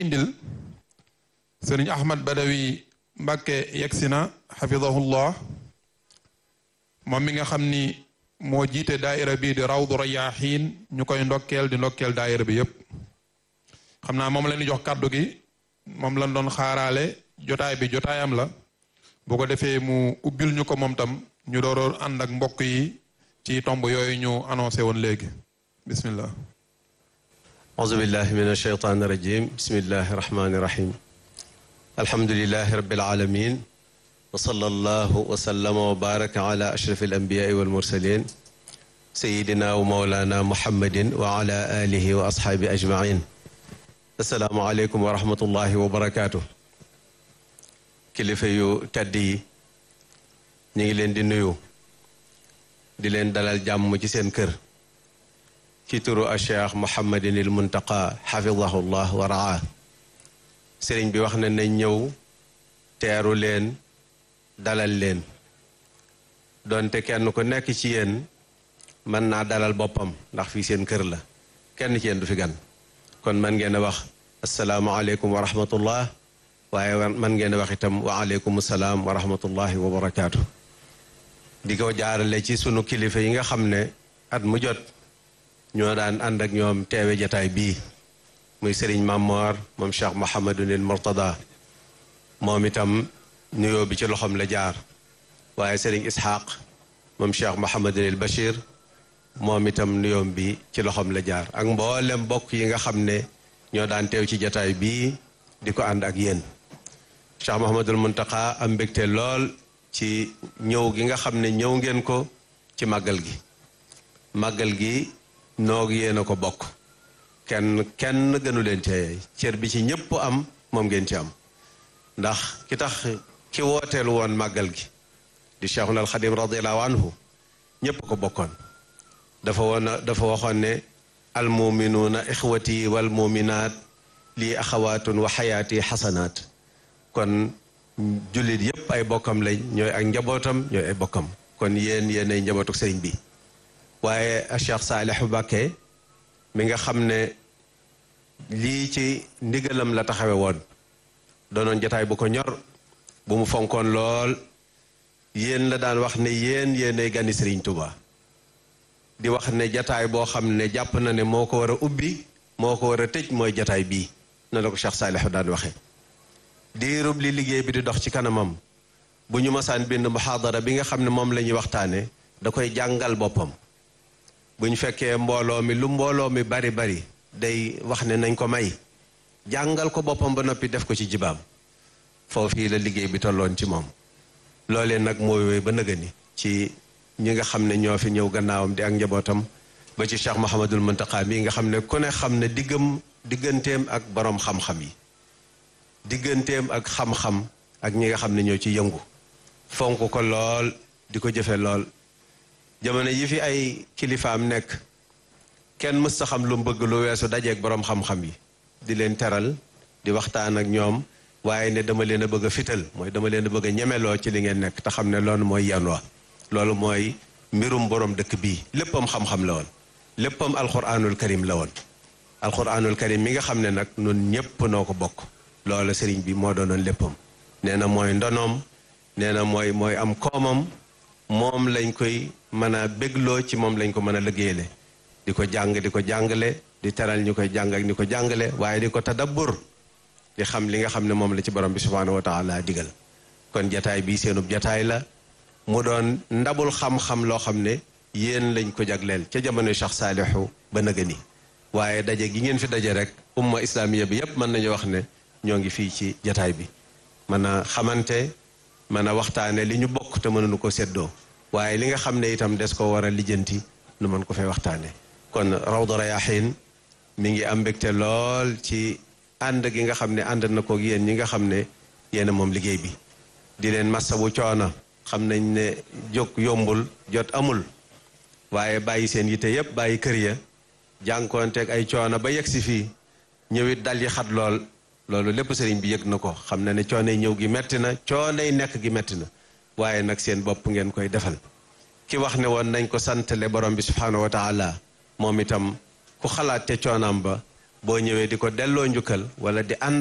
indil sëriñ ahmad badawi mbàkke yegsi na xafidahullah moom mi nga xam ni moo jiite daaira bii di rawdu rayaaxiin ñu koy ndokkeel di ndokkeel daaira bi yépp xam naa moom la ñu jox kàddu gi moom lañ doon xaaraale jotaay bi jotaayam la bu ko defee mu ubbil ñu ko moom tam ñu dooroon ànd ak mbokk yi ci tomb yooyu ñu annoncé woon léegi bismillah auzu billahi min alsheytaan irajim bismillahi irrahmani irrahim alhamdulilahi rabbil alamin wa sallallahu wa sallama wa baraka ala ashraf alanbiyai walmursalin sayidina wa maulana muhammadin wa ala alihi wa ashaabi ajmain assalaamu aleykum wa rahmatullahi wa barakaatu kilifa yu tedd yi ñu ngi leen di nuyu di leen dalal jàmm ci seen kër ci turu a cheikh mohammadin il muntaqa xafidahu llah wa raa sëriñ bi wax na nañ ñëw teeru leen dalal leen donte kenn ku nekk ci yéen mën naa dalal boppam ndax fii seen kër la kenn ci yéen du fi gan kon man ngeen a wax asalaamualeykum wa rahmatullah waaye man ngeen a wax itam wa aleykum salaam wa rahmatullahi wa barakaatu. di ko jaarale ci sunu kilifa yi nga xam ne at mu jot ñoo daan ànd ak ñoom teewe jataay bii muy Serigne Mamor moom Cheikh Mouhamadunil Mourtada moom itam nuyoo bi ci loxoom la jaar waaye Serigne Ishaq moom Cheikh Mouhamadunil Bachir moom itam nuyoom bi ci loxoom la jaar ak mboolem mbokk yi nga xam ne ñoo daan teew ci jataay bii di ko ànd ak yéen Cheikh Mouhamadul Muntaqa am mbégte lool ci ñëw gi nga xam ne ñëw ngeen ko ci màggal gi màggal gi noog yéen a ko bokk kenn kenn gënu leen cee cër bi ci ñëpp am moom ngeen ci am ndax ki tax ki wooteel woon màggal gi di Cheikhul al Xadim radiallahu anhu ñëpp ko bokkoon dafa woon dafa waxoon ne almuminuuna ixwati wal muminaat lii axawaatun wa xayaati xasanaat kon jullit yépp ay bokkam lañ ñooy ak njabootam ñooy ay bokkam kon yéen yéen ay njabootu sëriñ bi waaye Cheikh Saalihu Mbàkke mi nga xam ne lii ci ndigalam la taxawe woon doonoon jataay bu ko ñor bu mu fonkoon lool yéen la daan wax ne yéen yéenay gani sëriñ Tuba di wax ne jataay boo xam ne jàpp na ne moo ko war a ubbi moo ko war a tëj mooy jataay bii na la ko Cheikh Saalihu daan waxee diirub li liggéey bi di dox ci kanamam bu ñu masaan bind muhaadara bi nga xam ne moom la ñuy waxtaane da koy jàngal boppam bu ñu fekkee mbooloo mi lu mbooloo mi bari bari day wax ne nañ ko may jàngal ko boppam ba noppi def ko ci jibaam foofii la liggéey bi tolloon ci moom loolee nag mooy wéy ba nëgëni ci ñi nga xam ne ñoo fi ñëw gannaawam di ak njabootam ba ci Cheikh Mouhamadul Muntaqa mii nga xam ne ku ne xam ne diggam digganteem ak boroom xam-xam yi digganteem ak xam-xam ak ñi nga xam ne ñoo ci yëngu fonk ko lool di ko jëfe lool jamono yi fi ay kilifaam nekk kenn mës sa xam lu mu bëgg lu weesu dajeeg boroom xam-xam yi di leen teral di waxtaan ak ñoom waaye ne dama leen a bëgg a fital mooy dama leen a bëgg a ñemeloo ci li ngeen nekk te xam ne loolu mooy yan wa loolu mooy mbirum boroom dëkk bii léppam xam-xam la woon léppam alquranul karim la woon alquranul karim mi nga xam ne nag nun ñépp noo ko bokk loola sëriñ bi moo doonoon léppam nee na mooy ndonoom nee na mooy mooy am koomam moom lañ koy mën a bégloo ci moom lañ ko mën a liggéeyale di ko jàng di ko jàngale di teral ñu koy jàng ak ni ko jàngale waaye di ko tadabbur di xam li nga xam ne moom la ci borom bi subhaanahu wa taala digal kon jataay bii seenub jataay la mu doon ndabul xam-xam loo xam ne yéen lañ ko jagleel ca jamono Cheikh Saalihu ba nëga ni waaye daje gi ngeen fi daje rek umma islamiya bi yépp mën nañu wax ne ñoo ngi fii ci jataay bi mën a xamante mën a waxtaane li ñu bokk te mënuñu ko seddoo waaye li nga xam ne itam des ko war a lijjanti nu mën ko fay waxtaane kon Rawdu Rayaahiin mi ngi am mbégte lool ci ànd gi nga xam ne ànd na ko yéen ñi nga xam ne yéen moom liggéey bi di leen massawu coono xam nañ ne jóg yombul jot amul waaye bàyyi seen yitte yépp bàyyi kër ya jànkoonteeg ay coono ba yegg si fii ñëwit dal yi xat lool loolu lépp sëriñ bi yëg na ko xam na ne coonay ñëw gi metti na coonay nekk gi metti na waaye nag seen bopp ngeen koy defal ki wax ne woon nañ ko santale borom bi subhaanahu wa taala moom itam ku xalaat te coonaam ba boo ñëwee di ko delloo njukkal wala di ànd